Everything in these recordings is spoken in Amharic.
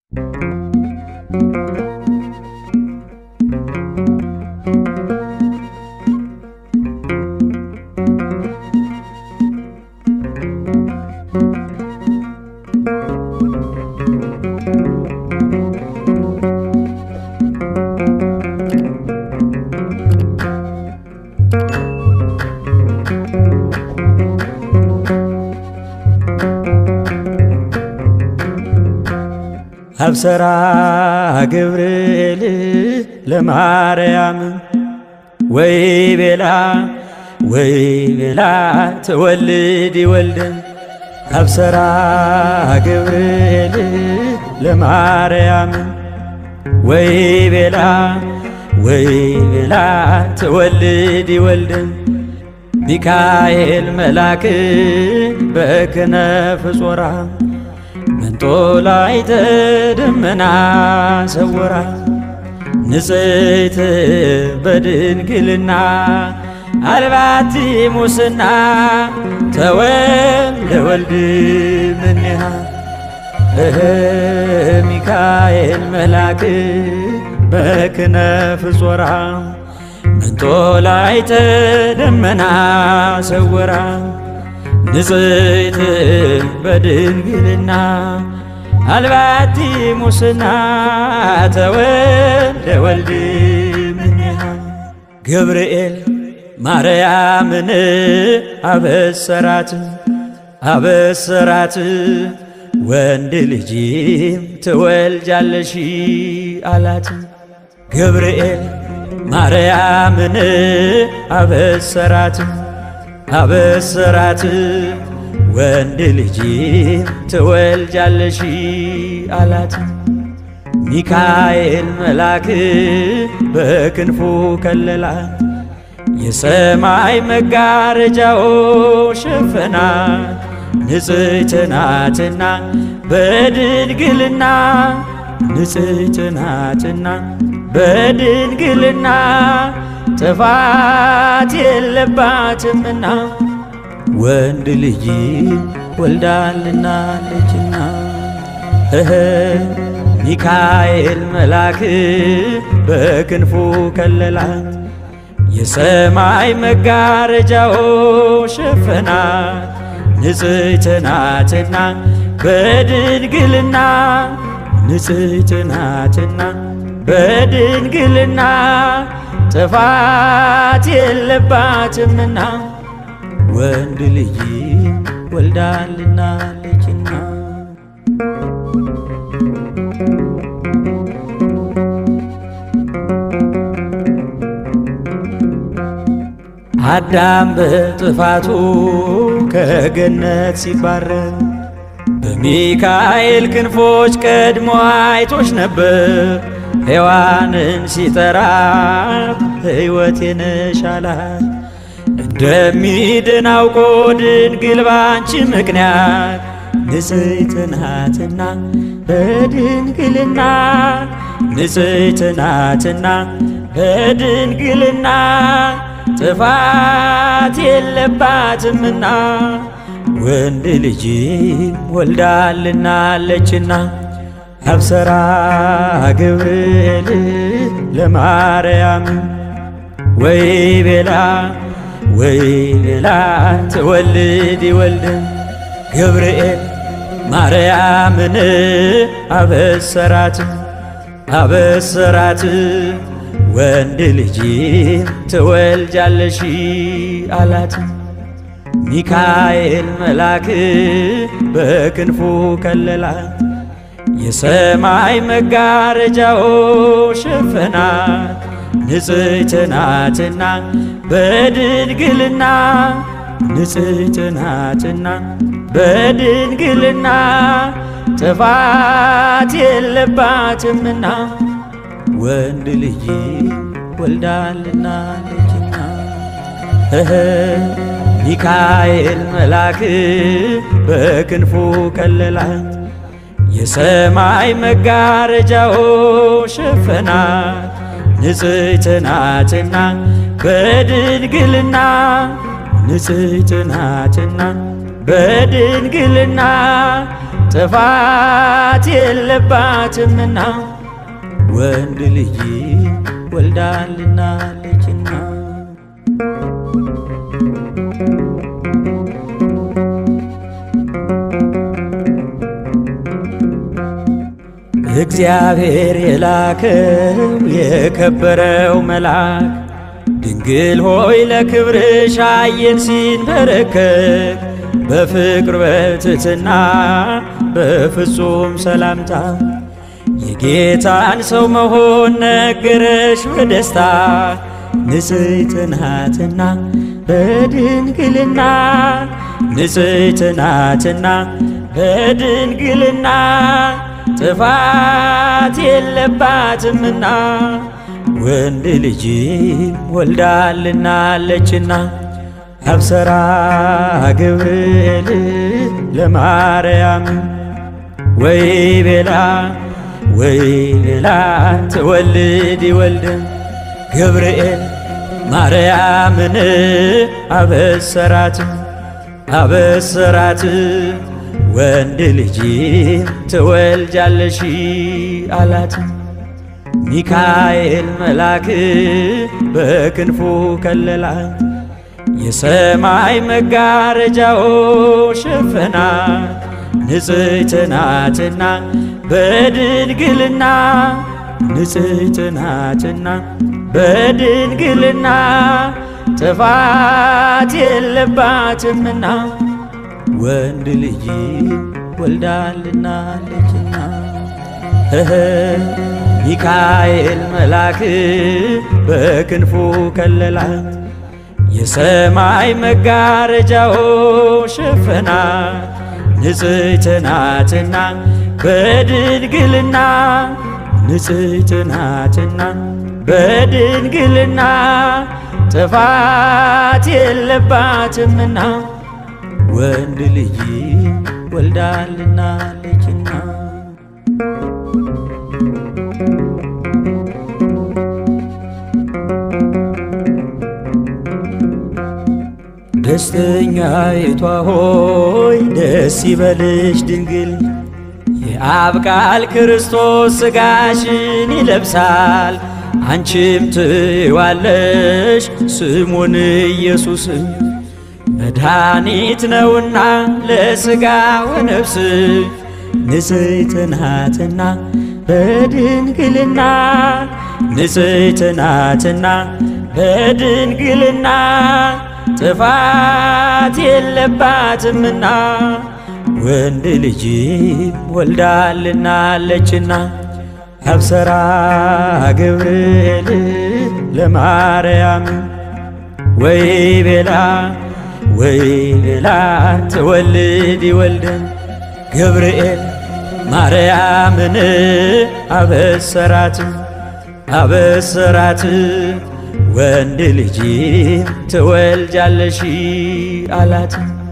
አብሰራ ገብርኤል ለማርያም ወይ ቤላ ወይ ቤላ ትወልድ ይወልድን አብሰራ ገብርኤል ለማርያም ወይ ቤላ ወይ ቤላ ትወልድ ይወልድን ሚካኤል መላክ በክነፍ ጾራ መንጦላዕተ ደመና ሰወራ ንጽሕት በድንግልና አልባቲ ሙስና ተወልደ ወልድ እምኔሃ እህ ሚካኤል መላክ በክነፍ ጾራ መንጦላዕተ ደመና ሰወራ ንጽሕት በድንግልና አልባቲ ሙስና ተወልደ ወልድ እምኔሃ ገብርኤል ማርያምን አበሰራት አበሰራት ወንድ ልጅም ትወልጃለሽ አላት። ገብርኤል ማርያምን አበሰራት አበሰራት ወንድ ልጅም ትወልጃለሽ አላት። ሚካኤል መልአክ በክንፉ ከለላት፣ የሰማይ መጋረጃው ሸፈናት። ንጽሕት ናትና በድንግልና ንጽሕት ናትና በድንግልና ጥፋት የለባትምና ወንድ ልጅ ወልዳልናለችና እህ ሚካኤል መልአክ በክንፉ ከለላት፣ የሰማይ መጋረጃው ሸፈናት። ንጽሕት ናትና በድንግልና ንጽሕት ናትና በድንግልና ጥፋት የለባትምና ወንድ ልጅ ወልዳልናለችና አዳም በጥፋቱ ከገነት ሲባረር በሚካኤል ክንፎች ቀድሞ አይቶች ነበር። ሔዋንን ሲጠራ ሕይወቴ ነሽ አላት። እንደሚድን አውቆ ድንግል ባንቺ ምክንያት ንጽሕት ናትና በድንግልና ንጽሕት ናትና በድንግልና ጥፋት የለባትምና ወንድ ልጅ ወልዳልናለችና አብሰራ ገብርኤል ለማርያም ወይ ቤላ ወይ ቤላ ትወልድ ይወልድን ገብርኤል ማርያምን አበሰራት አበሰራት ወንድ ልጅ ትወልጃለሽ አላት። ሚካኤል መልአክ በክንፉ ከለላት፣ የሰማይ መጋረጃው ሸፈናት። ንጽሕት ናትና በድንግልና ንጽሕት ናትና በድንግልና ጥፋት የለባትምና ወንድ ልጅ ወልዳልናለችና እህ ሚካኤል መልአክ በክንፉ ከለላት፣ የሰማይ መጋረጃው ሸፈናት። ንጽሕት ናትና በድንግልና ንጽሕት ናትና በድንግልና ጥፋት የለባትምና ወንድ ልጅ ወልዳልናለችና እግዚአብሔር የላከው የከበረው መልአክ ድንግል ሆይ ለክብርሽ አየን ሲንበረከክ በፍቅር በትሕትና በፍጹም ሰላምታ የጌታን ሰው መሆን ነገረሽ በደስታ ንጽሕት ናትና በድንግልና ንጽሕት ናትና በድንግልና ጥፋት የለባትምና ወንድ ልጅ ወልዳልናለችና አብሰራ ገብርኤል ለማርያም ወይ ቤላ ወይ ቤላ ትወልድ ይወልድን ገብርኤል ማርያምን አበሰራት አበሰራት ወንድ ልጅ ትወልጃለሽ አላት። ሚካኤል መልአክ በክንፉ ከለላት፣ የሰማይ መጋረጃው ሸፈናት። ንጽሕት ናትና በድንግልና ንጽሕት ናትና በድንግልና ጥፋት የለባትምና ወንድ ልጅ ወልዳልናለችና ሚካኤል መልአክ በክንፉ ከለላት፣ የሰማይ መጋረጃው ሸፈናት። ንጽሕት ናትና በድንግልና ንጽሕት ናትና በድንግልና ጥፋት የለባትምና ወንድ ልጅ ወልዳልናለችና ደስተኛይቷ ሆይ ደስ ይበልሽ ድንግል የአብ ቃል ክርስቶስ ሥጋሽን ይለብሳል አንቺም ትዋለሽ ስሙን ኢየሱስ መድኃኒት ነውና ለሥጋ ወነፍስ ንጽሕት ናትና በድንግልና ንጽሕት ናትና በድንግልና ጥፋት የለባትምና ወንድ ልጅ ወልዳልናለችና አብሰራ ገብርኤል ለማርያም ወይ ቤላ ወይ ቤላ ትወልድ ይወልድን ገብርኤል ማርያምን አበሰራት አበሰራት ወንድ ልጅ ትወልጃለሽ አላት።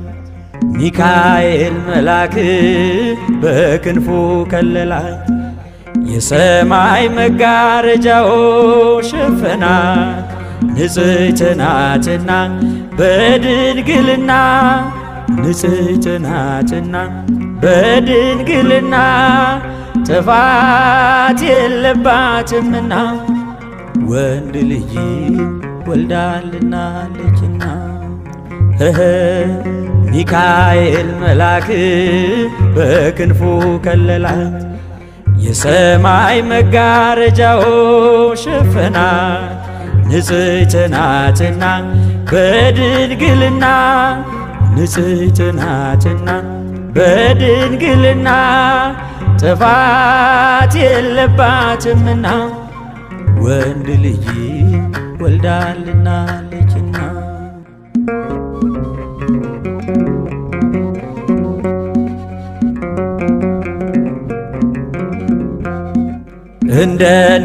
ሚካኤል መልአክ በክንፉ ከለላት፣ የሰማይ መጋረጃው ሸፈናት። ንጽሕት ናትና በድንግልና ንጽሕት ናትና በድንግልና ጥፋት የለባትምና ወንድ ልጅ ወልዳልናለችና ሚካኤል መልአክ በክንፉ ከለላት፣ የሰማይ መጋረጃው ሸፈናት። ንጽሕት ናትና በድንግልና ንጽሕት ናትና በድንግልና ጥፋት የለባትምና ወንድ ልጅ ወልዳልናለችና እንደ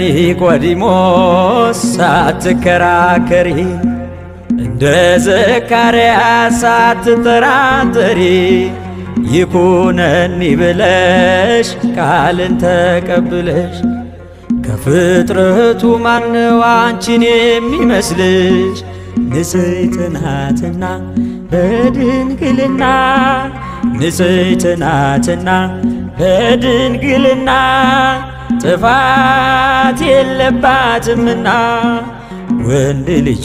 ኒቆዲሞስ ሳትከራከሪ እንደ ዘካርያስ ሳትጠራጠሪ ይኩነኒ ብለሽ ቃልን ተቀብለሽ ከፍጥረቱ ማነው አንቺን የሚመስልሽ? ንጽሕት ናትና በድንግልና ንጽሕት ናትና በድንግልና ጥፋት የለባትምና ወንድ ልጅ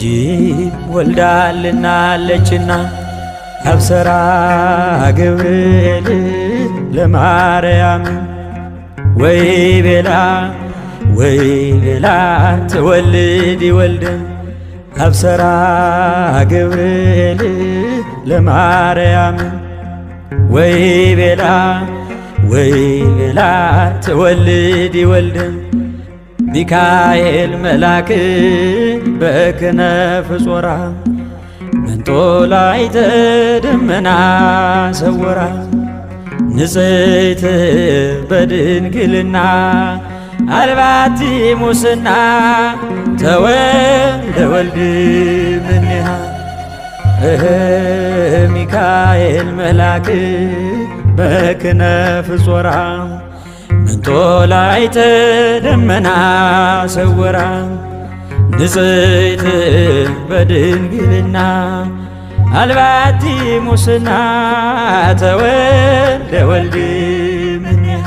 ወልዳልናለችና አብሰራ ገብርኤል ለማርያም ወይ ቤላ ወይ ቤላ ትወልድ ይወልድን አብሰራ ገብርኤል ለማርያም ወይ ቤላ ወይ ቤላ ትወልድ ይወልድን ሚካኤል መልአክ በክነፍ ጾራ መንጦላዕተ ደመና ሰወራ ንጽሕት በድንግልና አልባቲ ሙስና ተወልደ ወልድ እምኔሃ እህ ሚካኤል መልአክ በክነፍ ጾራ መንጦላዕተ ደመና ሰወራ ንጽሕት በድንግልና አልባቲ ሙስና ተወልደ ወልድ እምኔሃ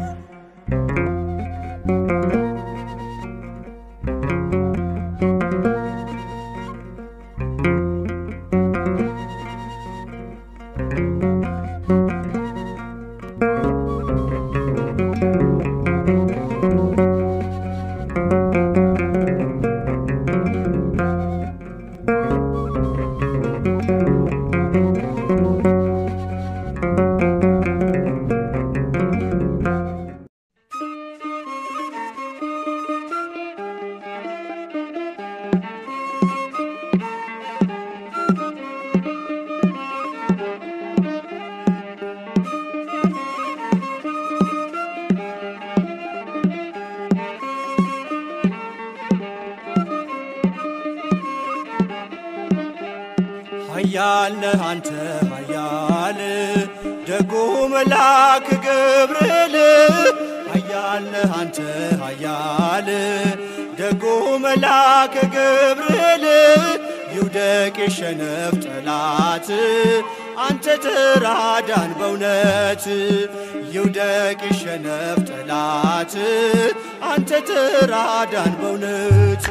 ኃያል ነህ አንተ ኃያል ደጉ መልአክ ገብርኤል ኃያል ነህ አንተ ኃያል ደጉ መልአክ ገብርኤል ይውደቅ የሸነፍ ጠላት አንተ ተራዳን በእውነት ይውደቅ የሸነፍ ጠላት አንተ ተራዳን በእውነት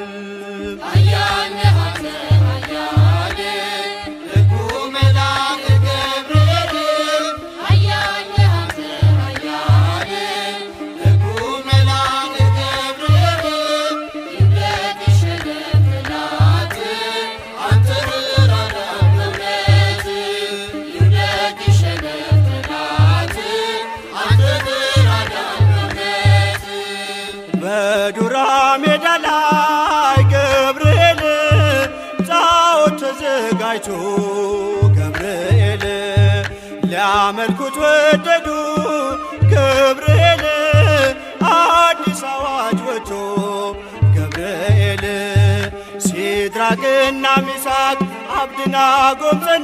በዱራ ሜዳ ላይ ገብርኤል ጣዖት ተዘጋጅቶ ገብርኤል ሊያመልኩት ወደዱ ገብርኤል አዲስ አዋጅ ወጥቶ ገብርኤል ሲድራቅና ሚሳቅ አብድናጎም ጸኑ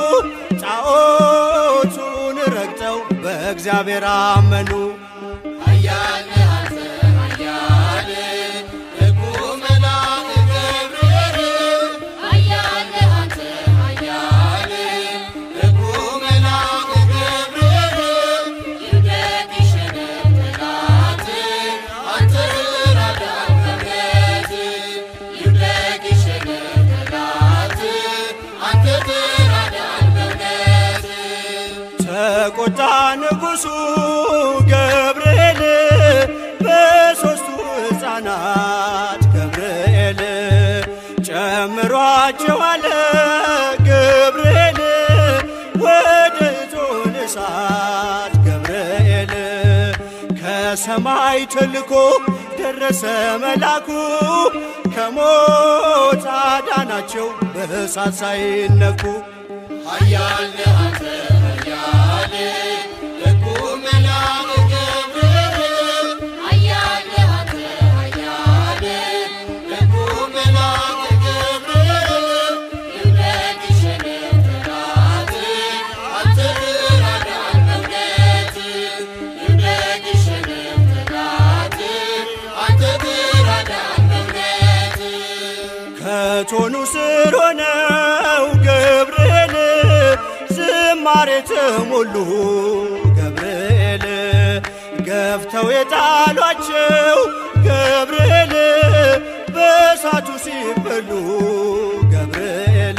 ጣዖቱን ረግጠው በእግዚአብሔር አመኑ ተቆጣ ንጉሡ ገብርኤል በሦስቱ ሕፃናት ገብርኤል ጨምሯቸው አለ ገብርኤል ወደ እቶነ እሳት ገብርኤል ከሰማይ ተልኮ ደረሰ መላኩ ከሞት አዳናቸው በእሳት ሳይነኩ ኃያል ነህ አንተ ኃያል ደጉ መልአክ ገብርኤል ኃያል ነህ አንተ ኃያል ደጉ መልአክ ገብርኤል ይውደቅ የሸነፍ ጠላት አንተ ተራዳን በእውነት ይውደቅ የሸነፍ ጠላት አንተ ተራዳን በእውነት ከቶኑ ስር ሆነው ገብርኤል ዝም በዝማሬ ተሞሉ ገብርኤል ገፍተው የጣሏቸው ገብርኤል በእሳቱ ሲበሉ ገብርኤል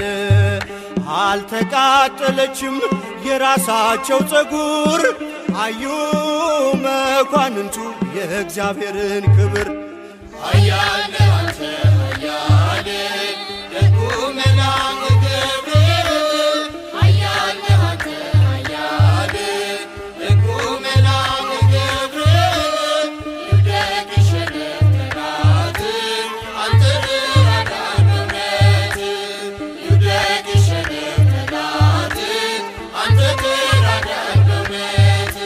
አልተቃጠለችም የራሳቸው ፀጉር አዩ መኳንንቱ የእግዚአብሔርን ክብር ኃያል አንተ ኃያል ደጉ መልአክ ገብርኤል ኃያል አንተ ኃያል ደጉ መልአክ ገብርኤል ይውደቅ ይሸነፍ ጠላት አንተ ትረዳን በእውነት ይውደቅ ይሸነፍ ጠላት አንተ ትረዳን በእውነት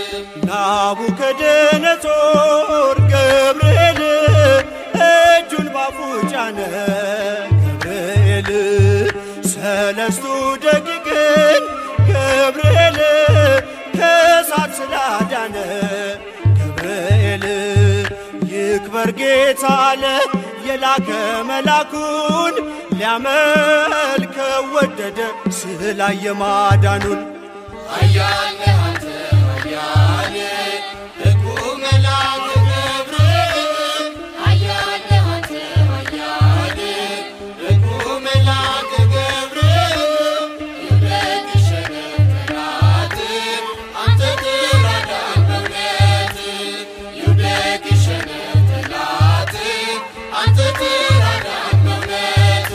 ናቡከደነጾር ገብርኤል እጁን ባፉ ጫነ ገብርኤል ሰለስቱ ደቂቅን ገብርኤል ከእሳት ስላዳነ ገብርኤል ይክበር ጌታ አለ የላከ መላኩን ሊያመልከው ወደደ ስላየ ማዳኑን ኃያል አንተ ኃያል ደጉ መልአክ ገብርኤል ኃያል አንተ ኃያል ደጉ መልአክ ገብርኤል ይውደቅ ይሸነፍ ጠላት አንተ ትረዳን በእውነት ይውደቅ ይሸነፍ ጠላት አንተ ትረዳን በእውነት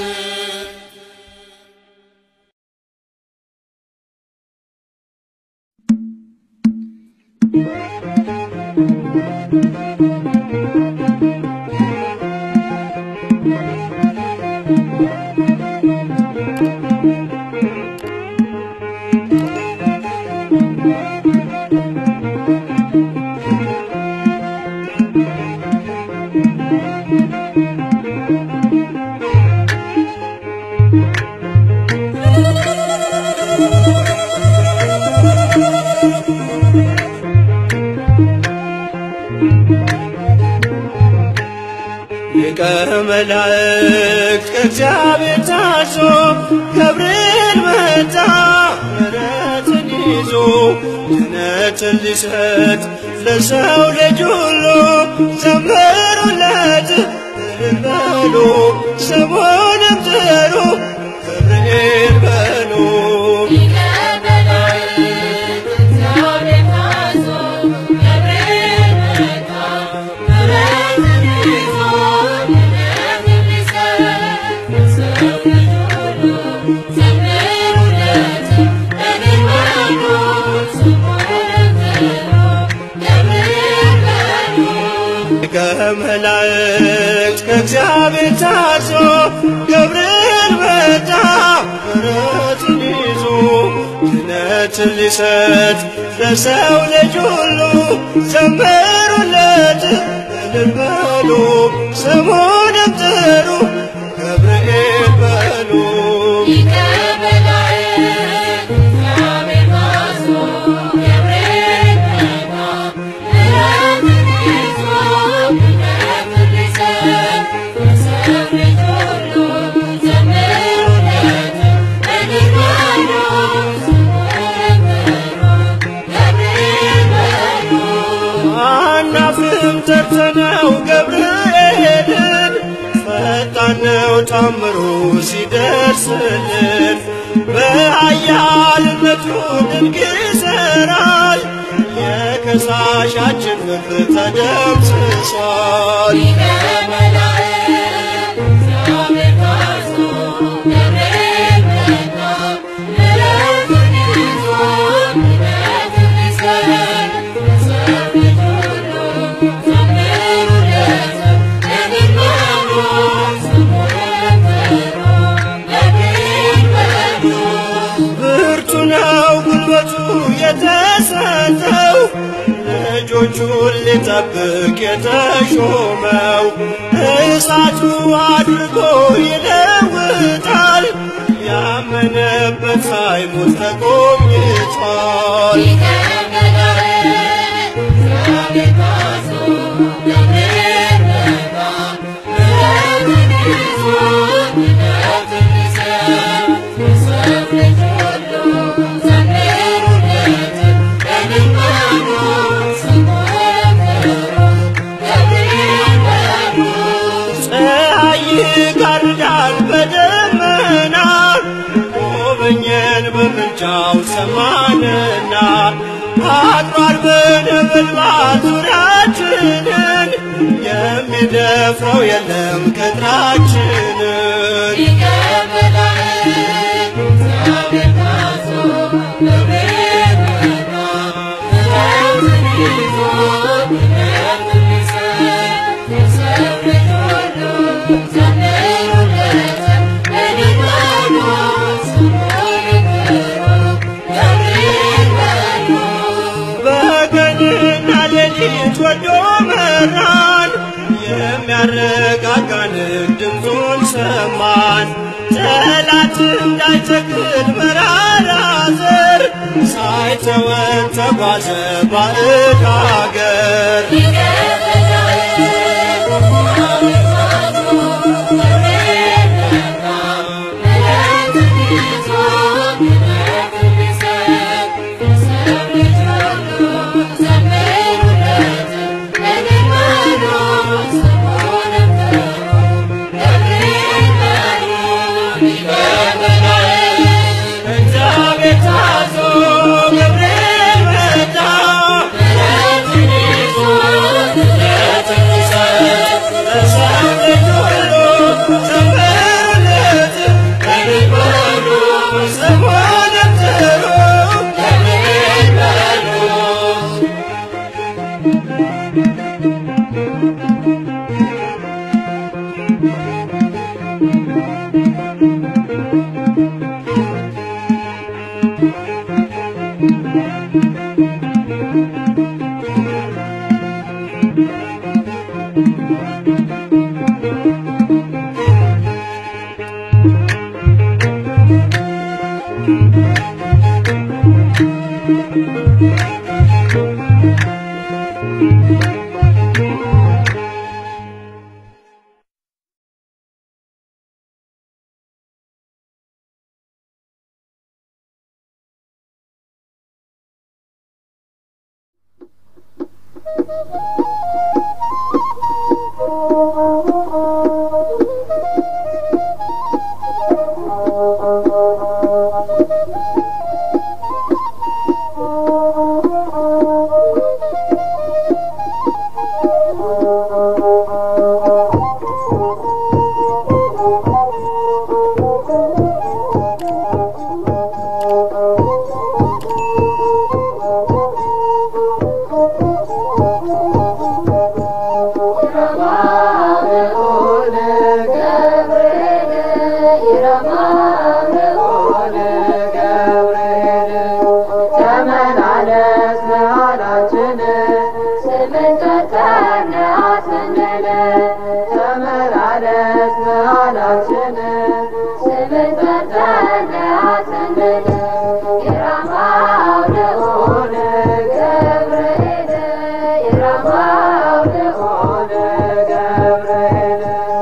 ሊቀ መላእክት ከእግዚአብሔር ታዞ ገብርኤል መጣ ምሕረትን ይዞ ድነትን ሊሰጥ ለሰው ልጅ ሁሉ ዘምሩለት እልል በሉ ስሙንም ጥሩ ገብርኤል በሉ ከመላእክት ከእግዚአብሔር ታዞ ገብርኤል መጣ ምሕረትን ይዞ ድነትን ሊሰጥ ለሰው ልጅ ሁሉ ዘምሩለት እልል በሉ ስሙንም ጥሩ ገብርኤል በሉ አናፍርም ጠርተነው ገብርኤልን ፈጣን ነው ታምሩ ሲደርስልን በኃያልነቱ ድንቅ ይሠራል የከሳሻችን ፍርድ ተደምስሷል ብርቱ ነው ጉልበቱ የተሰጠው ልጆቹን ሊጠብቅ የተሾመው እሳቱ አድርጎ ይለውጣል ያመነበት ሳይሞት ተጎብኝቷል Thank you. ሰማንና አጥሯል በነበልባል ዙሪያችንን የሚደፍረው የለም ቅጥራችንን በቀንና ሌሊት ወዶ መራን የሚያረጋጋንን ድምፁን ሰማን ጠላት እንዳይተክል መራራ ዘር ሳይተወን ተጓዘ ባዕድ አገር እግዚአብሔር ታዞ ገብርኤል መጣ ለሰው ልጅ ሁሉ ዘምሩለት እልል በሉ ስሙንም ጥሩ ገብርኤል በሉ ተመላለስ መሃላችን ስምን ጠርተን አስንል ተመላለስ መሃላችን ስምን ጠርተን አስንል የራማው ልዑል ገብርኤል የራማው ልዑል ገብርኤል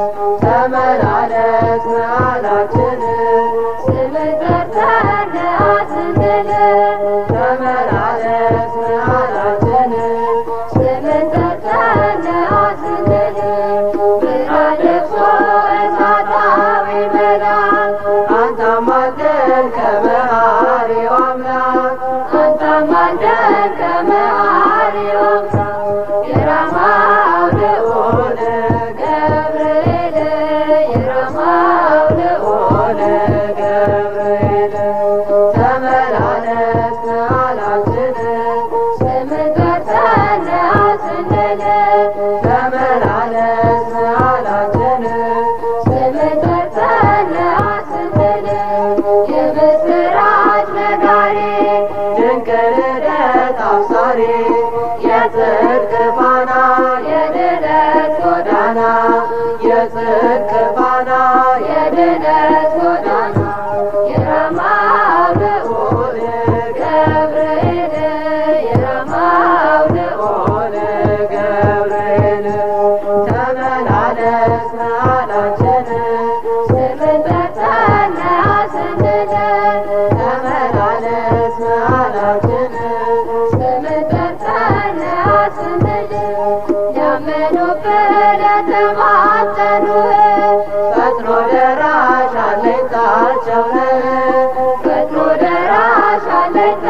ተመላለስ መሃላችን ስምን ጠርተን አስንል ተመላለስ መሃላችን ስምን ጠርተን አስንል ብርሃን ለብሶ እሳታዊ መልአክ አንተ አማልደን ከመሐሪው አምላክ አንተ አማልደን ከመሐሪው አምላክ የራማው ልዑል ገብርኤል የራማው ልዑል ገብርኤል ተመላለስ መሃላችን ስምን ጠርተን አስንል ተመላለስ መሃላችን ስምን ጠርተን አስንል የምስራች ነጋሪ ድንቅ ልደት አብሳሪ የጽድቅ ፋና የድነት ጎዳና የጽድቅ ፋና የድነት ጎዳና የራማው ልዑል ገብርኤል የራማው ልዑል ገብርኤል ተመላለስ መሃላችን ስምን ጠርተን አስንል ተመላለስ መሃላችን ስምን ጠርተን አስንል ያመኑብን የተማጸኑህ ፈጥኖ ደራሽ አለኝታቸው ነህ ፈጥኖ ደራሽ አለኝታቸው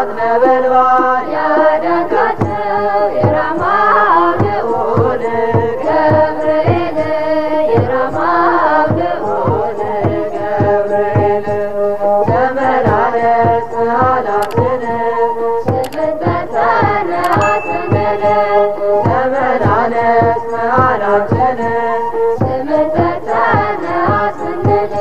ነበልባል ያዳንካቸው የራማው ልዑል ገብርኤል የራማው ልዑል ገብርኤል ተመላለስ መሃላችን ስምንተርተነ አስምል ተመላለስ መሃላችን ስምንተርተነ አስምል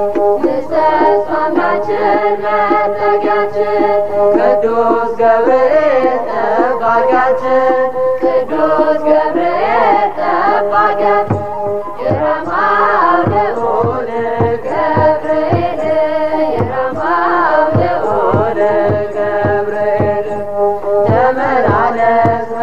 ተስፋማችን መጠጊያችን ቅዱስ ገብርኤል ጠባቂያችን ቅዱስ ገብርኤል ጠባቂያችን የራማው ልዑል ገብርኤል የራማው ልዑል ገብርኤል ተመላለስ